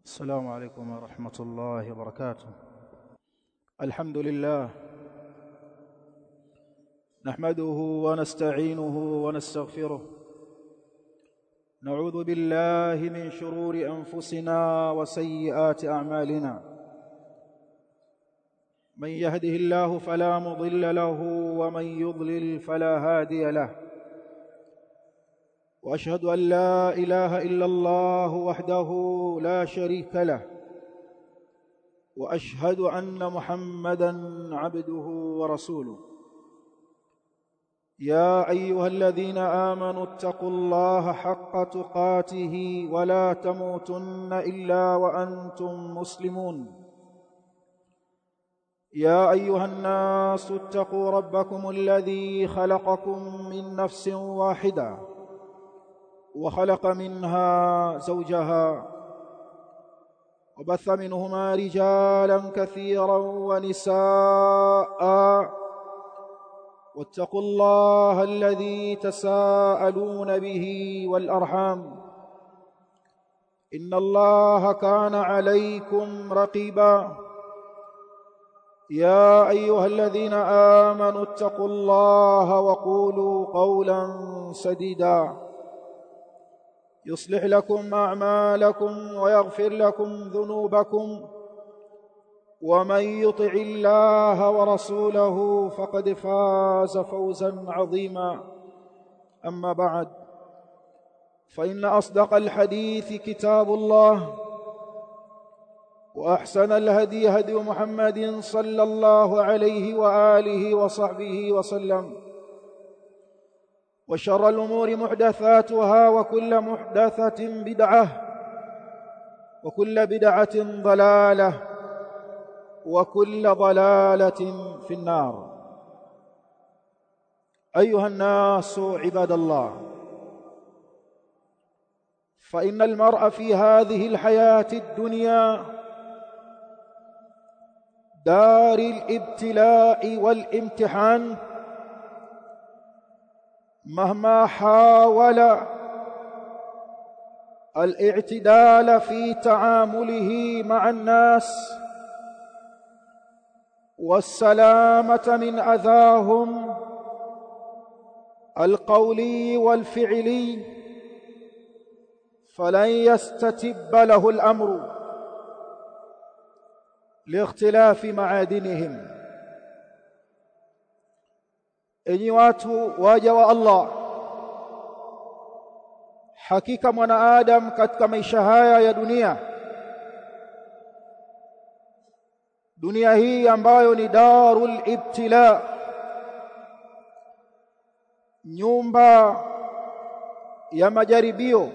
السلام عليكم ورحمة الله وبركاته الحمد لله نحمده ونستعينه ونستغفره نعوذ بالله من شرور أنفسنا وسيئات أعمالنا من يهده الله فلا مضل له ومن يضلل فلا هادي له واشهد ان لا اله الا الله وحده لا شريك له واشهد ان محمدا عبده ورسوله يا ايها الذين امنوا اتقوا الله حق تقاته ولا تموتن الا وانتم مسلمون يا ايها الناس اتقوا ربكم الذي خلقكم من نفس واحده وخلق منها زوجها وبث منهما رجالا كثيرا ونساء واتقوا الله الذي تساءلون به والارحام ان الله كان عليكم رقيبا يا ايها الذين امنوا اتقوا الله وقولوا قولا سديدا يصلح لكم اعمالكم ويغفر لكم ذنوبكم ومن يطع الله ورسوله فقد فاز فوزا عظيما اما بعد فان اصدق الحديث كتاب الله واحسن الهدي هدي محمد صلى الله عليه واله وصحبه وسلم وشر الامور محدثاتها وكل محدثه بدعه وكل بدعه ضلاله وكل ضلاله في النار ايها الناس عباد الله فان المرء في هذه الحياه الدنيا دار الابتلاء والامتحان مهما حاول الاعتدال في تعامله مع الناس والسلامه من اذاهم القولي والفعلي فلن يستتب له الامر لاختلاف معادنهم enyi watu waja wa Allah hakika mwanaadam katika maisha haya ya dunia dunia hii ambayo ni darul ibtila nyumba ya majaribio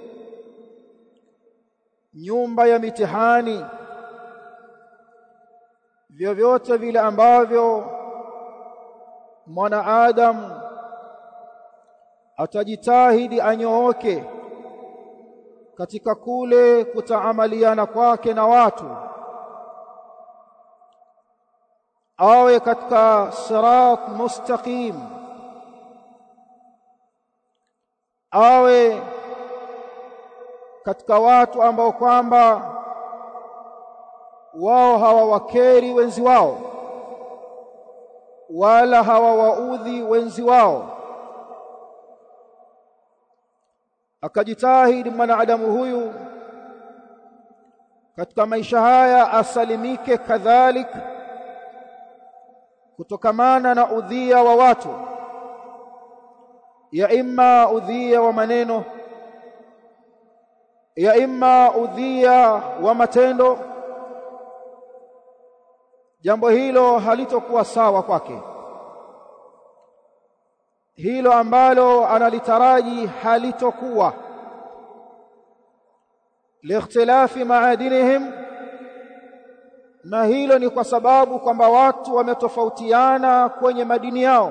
nyumba ya mitihani vyovyote vile ambavyo mwanaadamu atajitahidi anyooke katika kule kutaamaliana kwake na watu awe katika sirat mustaqim awe katika watu ambao kwamba wao hawawakeri wenzi wao wala hawawaudhi wenzi wao akajitahidi mwanadamu huyu katika maisha haya asalimike kadhalik kutokamana na udhia wa watu ya imma udhia wa maneno ya imma udhia wa matendo jambo hilo halitokuwa sawa kwake hilo ambalo analitaraji halitokuwa liikhtilafi maadinihim na hilo ni kwa sababu kwamba watu wametofautiana kwenye madini yao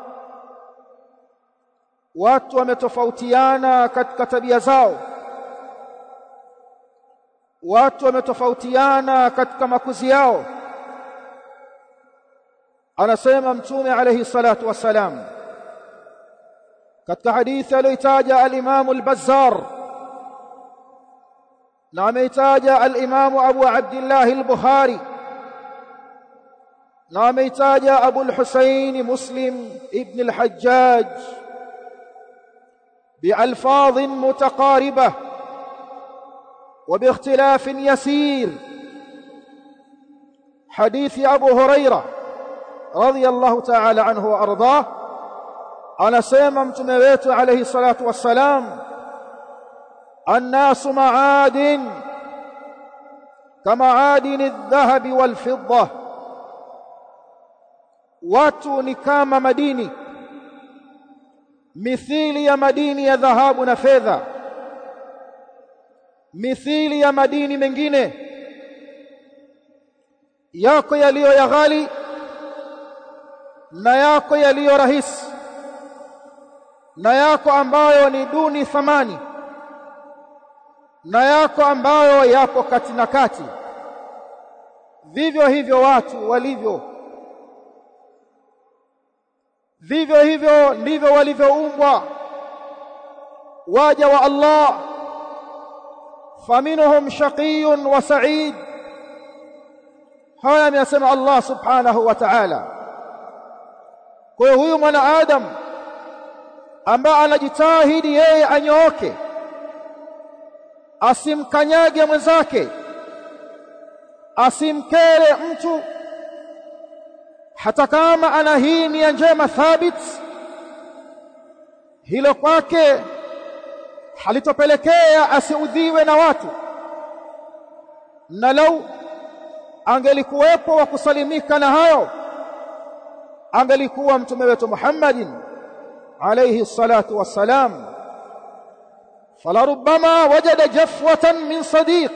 watu wametofautiana katika tabia zao watu wametofautiana katika makuzi yao anasema mtume alayhi salatu wassalam katika hadithi aliyotaja al-Imam al-Bazzar na ameitaja al-Imam Abu Abdullah al-Bukhari na ameitaja Abu al-Husayn Muslim ibn al-Hajjaj بألفاظ متقاربة وباختلاف يسير حديث أبو هريرة رضي الله تعالى عنه وأرضاه أنا سيما متمويت عليه الصلاة والسلام الناس معادن كمعادن الذهب والفضة watu ni kama madini mithili ya madini ya dhahabu na fedha mithili ya madini mengine yako yaliyo ya ghali na yako yaliyo rahisi na yako ambayo ni duni thamani na yako ambayo yapo kati na kati vivyo hivyo watu walivyo vivyo hivyo ndivyo walivyoumbwa waja wa Allah faminhum shaqiyun wa sa'id haya amesema Allah subhanahu wa ta'ala kwa hiyo huyu mwanadamu ambaye anajitahidi yeye anyooke asimkanyage mwenzake asimkere mtu hata kama ana hii nia njema thabit hilo kwake halitopelekea asiudhiwe na watu na lau angelikuwepo wa kusalimika na hayo angelikuwa mtume wetu Muhammadin alayhi salatu wassalam فلربما وجد جفوة من صديق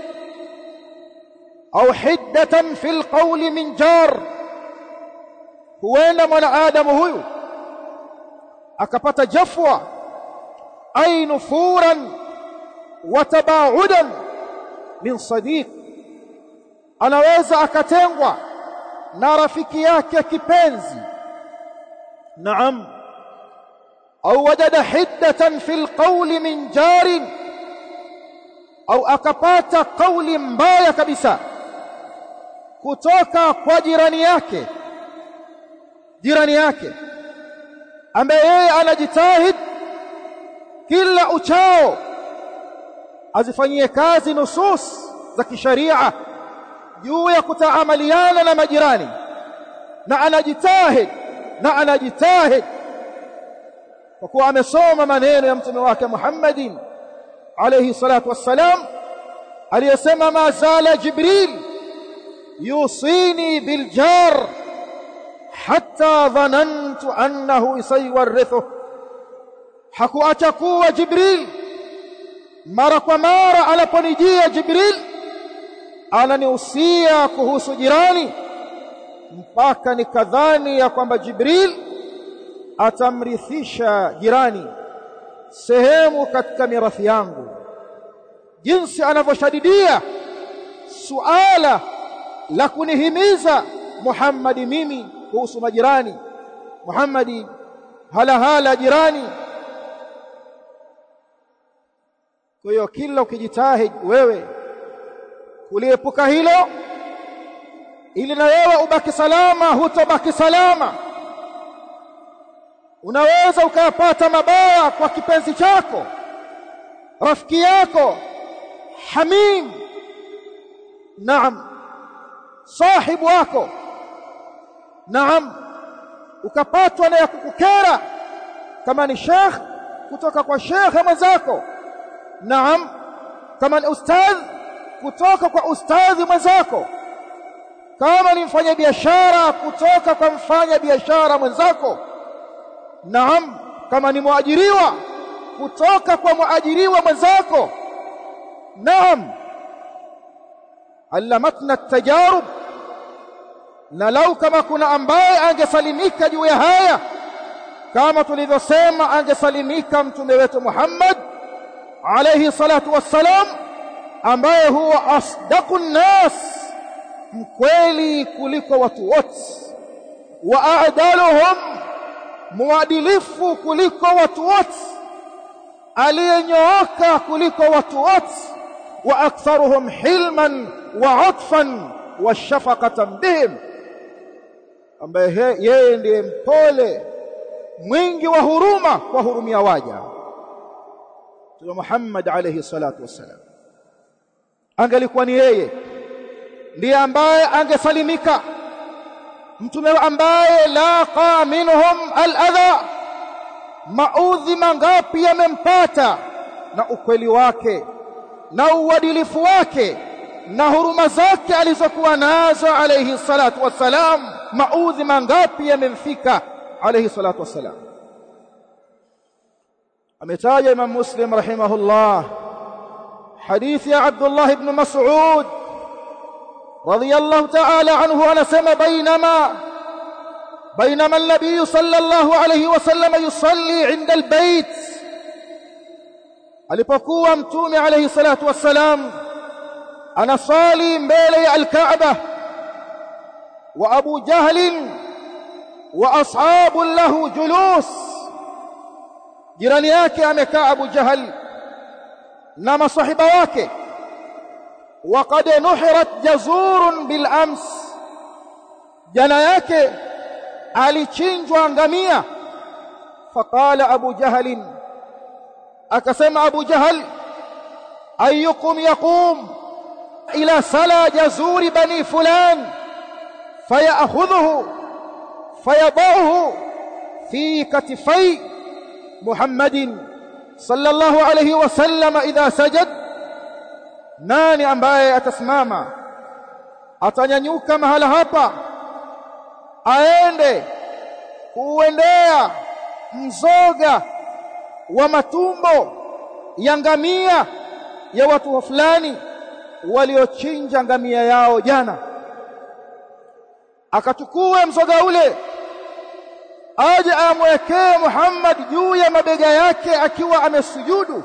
أو حدة في القول من جار huenda mwanadamu huyu akapata jafwa ay nufuran wa tabaudan min sadiq anaweza akatengwa na rafiki yake kipenzi naam au wajada hiddatan fil qawli min jarin au akapata kauli mbaya kabisa kutoka kwa jirani yake jirani yake ambaye yeye anajitahid kila uchao azifanyie kazi nusus za kisharia juu ya kutaamaliana na majirani na anajitahid na anajitahid kwa kuwa amesoma maneno ya mtume wake Muhammadin alayhi salatu wassalam aliyesema ma zala jibril yusini bil jar hatta dhanantu annahu sayuwarithu hakuacha kuwa jibril mara kwa mara anaponijia jibril ananihusia kuhusu jirani mpaka nikadhani ya kwamba jibril atamrithisha jirani sehemu katika mirathi yangu jinsi anavyoshadidia suala la kunihimiza Muhammadi mimi kuhusu majirani Muhammadi hala hala jirani kwa hiyo kila ukijitahidi wewe kuliepuka hilo ili na wewe ubaki salama hutobaki salama unaweza ukayapata mabaya kwa kipenzi chako rafiki yako hamim naam sahibu wako naam ukapatwa na ya kukukera kama ni sheikh kutoka kwa shekhe mwenzako naam kama ni ustadh kutoka kwa ustadhi mwenzako kama ni mfanya biashara kutoka kwa mfanya biashara mwenzako naam kama ni muajiriwa kutoka kwa muajiriwa mwenzako naam allamatna tajarub na lau kama kuna ambaye angesalimika juu ya haya kama tulivyosema angesalimika mtume wetu Muhammad alayhi salatu wassalam ambaye huwa asdaqun nas mkweli kuliko watu wote wa a'daluhum muadilifu kuliko watu wote aliyenyooka kuliko watu wote wa aktharuhum hilman wa atfan wa shafaqatan bihim ambaye yeye ndiye mpole mwingi wa huruma kwa hurumia waja Mtume Muhammad alayhi salatu wassalam angelikuwa ni yeye ndiye ambaye angesalimika mtume ambaye laqa minhum aladha maudhi mangapi yamempata na ukweli wake na uadilifu wake na huruma zake alizokuwa nazo alayhi salatu wassalam maudhi mangapi yamemfika alayhi salatu wassalam ametaja imam muslim rahimahullah hadithi ya abdullah ibn mas'ud رضي الله تعالى عنه أنا سمى بينما بينما النبي صلى الله عليه وسلم يصلي عند البيت alipokuwa mtume alayhi salatu wassalam anasali mbele ya alkaaba wa abu jahl wa ashabu lahu julus jirani yake amekaa abu jahl na masahiba wake وقد نحرت جزور بالامس jana yake alichinjwa ngamia faqala abu jahl akasema abu jahl ayyukum yaqum ila sala jazur bani fulan fayakhudhuhu fayadahu fi katifai muhammadin sallallahu alayhi wasallam idha sajada nani ambaye atasimama atanyanyuka mahala hapa aende kuendea mzoga wa matumbo ya ngamia ya watu fulani waliochinja ngamia yao jana akachukue mzoga ule aje amwekee Muhammad juu ya mabega yake akiwa amesujudu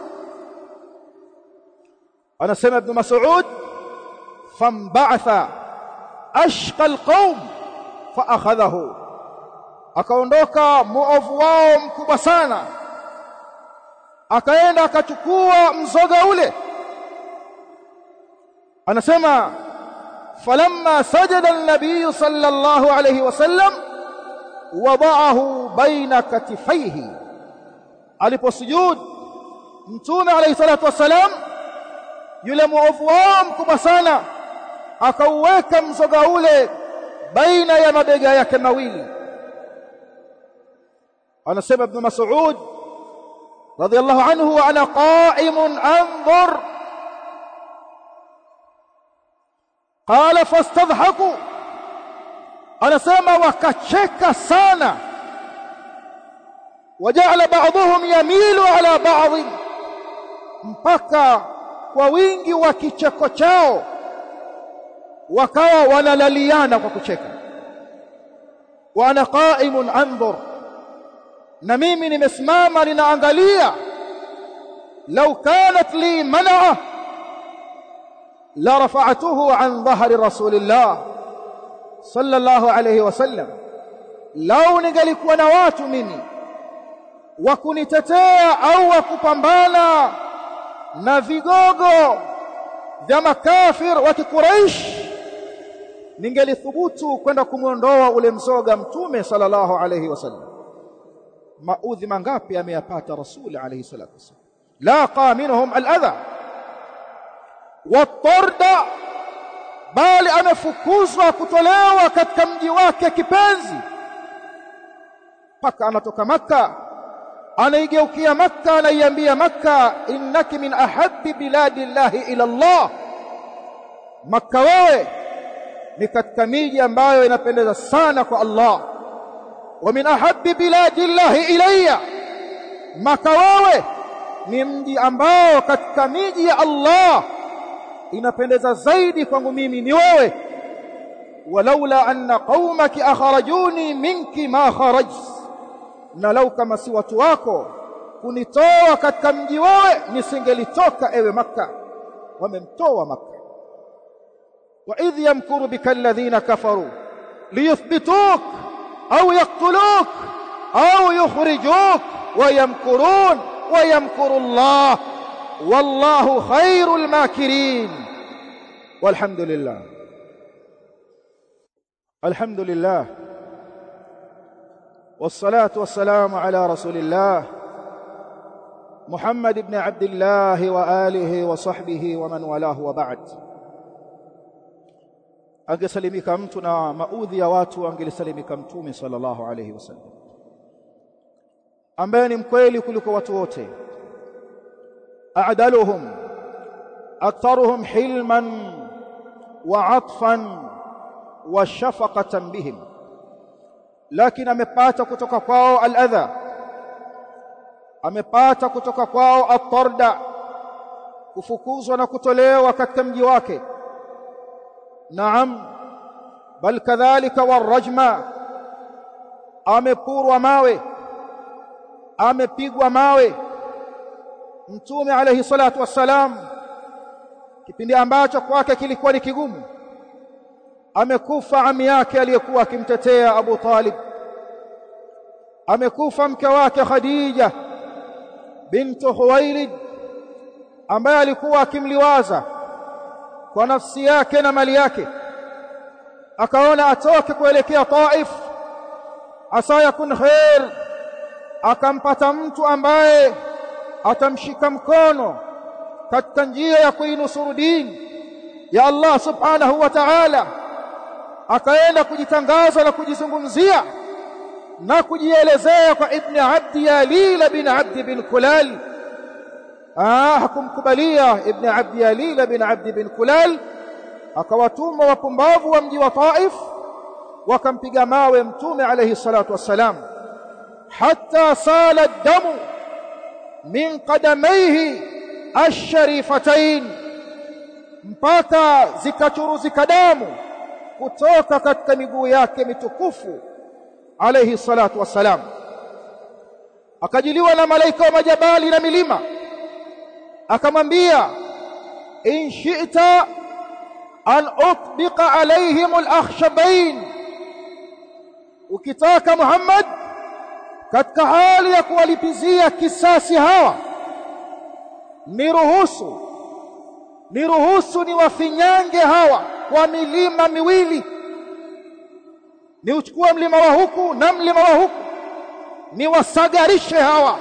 anasema ibn Mas'ud famba'atha ashqa alqaum fa akhadhahu akaondoka muovu wao mkubwa sana akaenda akachukua mzoga ule anasema falamma sajada an-nabiy sallallahu alayhi wasallam wada'ahu baina katifaihi aliposujud mtume alayhi salatu wasalam yule muovu wao mkubwa sana akauweka mzoga ule baina ya mabega yake mawili anasema ibn mas'ud radiyallahu anhu wa ana qa'imun anzur qala fastadhaku anasema wakacheka sana waja'ala ba'dhum yamilu ala ba'd mpaka kwa wingi wa kicheko chao wakawa wanalaliana kwa kucheka wa ana qa'imun anzur na mimi nimesimama ninaangalia law kanat li man'a la rafa'tuhu an dhahri rasulillah sallallahu alayhi wasallam lau ningelikuwa na watu mimi wa kunitetea au wa kupambana na vigogo vya makafir wa kikuraish ningelithubutu kwenda kumwondoa ule mzoga mtume sallallahu alayhi wasallam maudhi mangapi ameyapata rasuli alayhi salatu wasallam laqa minhum aladha watarda bali amefukuzwa kutolewa katika mji wake kipenzi mpaka anatoka maka anaigeukia makka anaiambia makka innaki min ahabbi biladi llahi ila Allah makka wewe ni katika miji ambayo inapendeza sana kwa Allah wa min ahabbi biladi llahi ilayya makka wewe ni mji ambao katika miji ya Allah inapendeza zaidi kwangu mimi ni wewe walaula anna qaumaki akharajuni minki ma kharajt na lau kama si watu wako kunitoa katika mji wewe nisingelitoka ewe makka wamemtoa makka wa idh yamkuru bika alladhina kafaru liyuthbituk au yaqtuluk au yukhrijuk wa yamkurun wa yamkuru Allah wallahu khairul makirin walhamdulillah alhamdulillah والصلاه والسلام على رسول الله محمد بن عبد الله واله وصحبه ومن والاه وبعد angesalimika mtu na maudhi ya watu angelisalimika mtume sallallahu alayhi wasallam ambaye ni mkweli kuliko watu wote a'daluhum aktharuhum hilman wa atfan wa shafaqatan bihim lakini amepata kutoka kwao al-adha amepata kutoka kwao at-tarda kufukuzwa na kutolewa katika mji wake naam bal kadhalika warajma amepurwa mawe amepigwa mawe mtume alayhi salatu wassalam kipindi ambacho kwake kilikuwa ni kigumu amekufa ami yake aliyekuwa akimtetea Abu Talib amekufa mke wake Khadija bintu Huwailid ambaye alikuwa akimliwaza kwa nafsi yake na mali yake akaona atoke kuelekea Taif asa yakun khair akampata mtu ambaye atamshika mkono katika njia ya kuinusuru dini ya Allah subhanahu wa ta'ala akaenda kujitangaza na kujizungumzia na kujielezea kwa ibn Abdi Yalil bin Abdi bin Kulal ah hakumkubalia ibn Abdi Yalil bin Abdi bin Kulal akawatuma wapumbavu wa mji wa Taif wakampiga mawe mtume alayhi salatu wassalam hatta sala damu min qadamayhi ash-sharifatain mpaka zikachuruzika damu kutoka katika miguu yake mitukufu alayhi salatu wassalam akajiliwa na malaika wa majabali na milima akamwambia in shi'ta an utbiqa alaihim al-akhshabain ukitaka Muhammad katika hali ya kuwalipizia kisasi hawa niruhusu niruhusu ni wafinyange hawa kwa milima miwili ni uchukue mlima wa huku na mlima wa huku ni wasagarishe hawa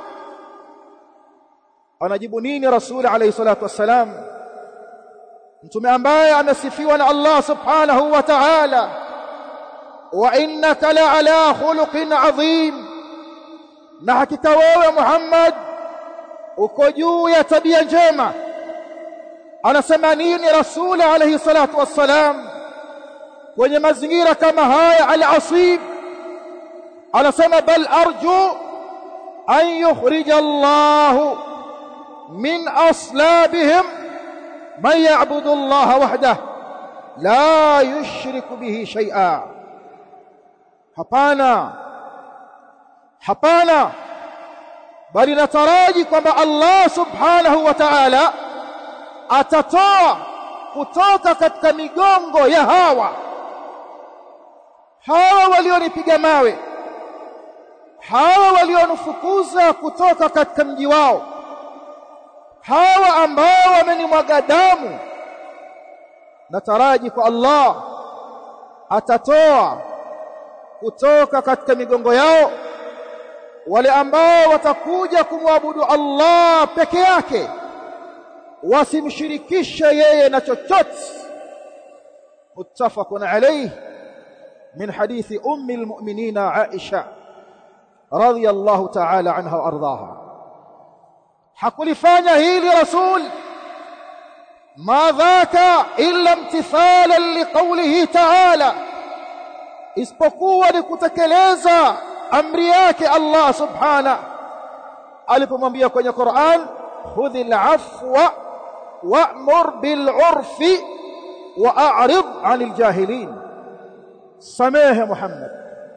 anajibu nini rasul alayhi salatu wassalam mtume ambaye amesifiwa na Allah subhanahu wa ta'ala wa innaka la ala khuluqin adhim na hakika wewe Muhammad uko juu ya tabia njema anasema nini rasul alayhi salatu wassalam kwenye mazingira kama haya al-asib anasema bal arju an yukhrij Allah min aslabihim man ya'budu Allah wahdah la yushriku bihi shay'a hapana hapana bali nataraji kwamba Allah subhanahu wa ta'ala atatoa kutoka katika migongo ya hawa hawa walionipiga mawe hawa walionifukuza kutoka katika mji wao hawa ambao wamenimwaga damu nataraji kwa Allah atatoa kutoka katika migongo yao wale ambao watakuja kumwabudu Allah peke yake wasimshirikishe yeye na chochote muttafaqun alayhi min hadithi ummi almu'minina Aisha radhiyallahu ta'ala anha wa ardhaha hakulifanya hili rasul ma dhaka illa imtithalan liqawlihi ta'ala isipokuwa ni kutekeleza amri yake Allah subhana alipomwambia kwenye Qur'an khudhil afwa wa'mur bil 'urfi wa'rid 'anil jahilin samehe Muhammad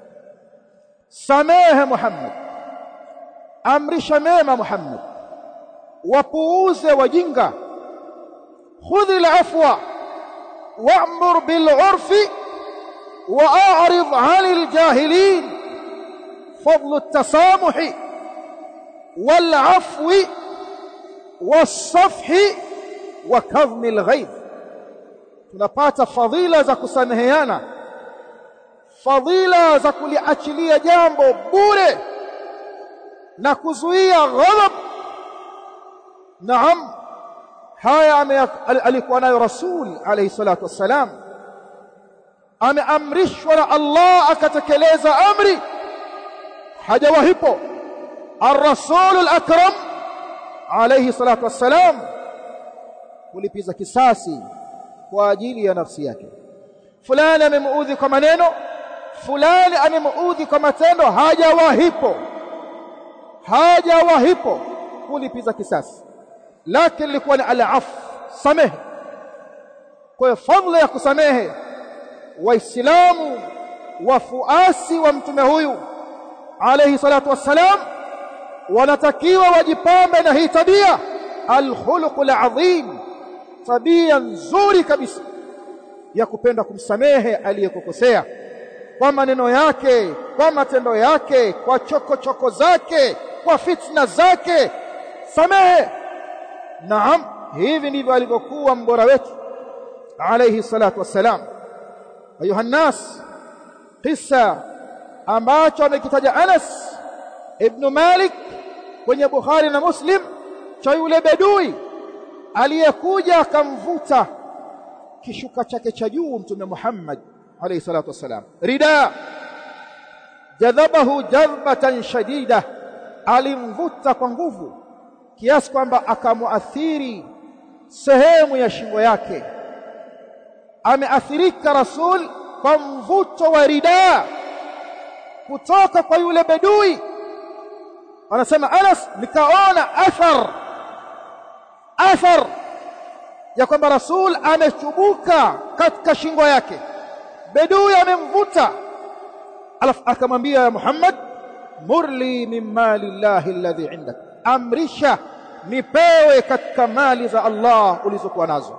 samehe Muhammad amrisha mema Muhammad wapuuze wajinga khudhil afwa wa'mur bil 'urfi wa'rid 'anil jahilin فضل التسامح والعفو wasafhi wa kadhmi alghaidh tunapata fadhila za kusameheana fadhila za kuliachilia jambo bure na kuzuia ghadhab naam haya alikuwa nayo rasul alayhi salatu wassalam ameamrishwa na Allah akatekeleza amri hajawahipo الرسول الأكرم عليه الصلاة والسلام kulipiza kisasi kwa ajili ya nafsi yake fulani amemuudhi kwa maneno fulani amemuudhi kwa matendo hajawahipo hajawahipo kulipiza kisasi lakini ilikuwa ni al-af samehe kwa hiyo fadhila ya kusamehe waislamu wafuasi wa mtume huyu alayhi salatu wassalam wanatakiwa wajipambe na hii tabia alkhuluqul adhim tabia nzuri kabisa ya kupenda kumsamehe aliyekukosea kwa maneno yake kwa matendo yake kwa choko choko zake kwa fitna zake samehe naam hivi ndivyo alivyokuwa mbora wetu alayhi salatu wassalam ayuha nas kisa ambacho amekitaja Anas ibn Malik kwenye Bukhari na Muslim cha yule bedui aliyekuja akamvuta kishuka chake cha juu mtume Muhammad alayhi salatu wasalam rida jadhabahu jadbatan shadida alimvuta kwa nguvu kiasi kwamba akamuathiri sehemu ya shingo yake ameathirika rasul kwa mvuto wa rida kutoka kwa yule bedui anasema Anas nikaona athar athar ya kwamba rasul amechubuka katika shingo yake bedui amemvuta alafu akamwambia ya Muhammad murli min mali llahi alladhi indak amrisha nipewe katika mali za Allah ulizokuwa nazo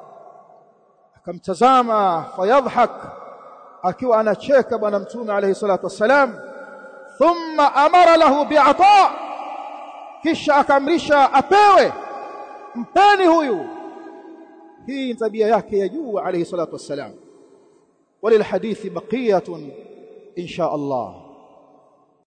akamtazama fayadhhak akiwa anacheka bwana mtume alayhi salatu wassalam thumma amara lahu bi'ata kisha akamrisha apewe mpeni huyu hii ni tabia yake ya juu alayhi salatu wassalam وللحديث بقيه ان شاء الله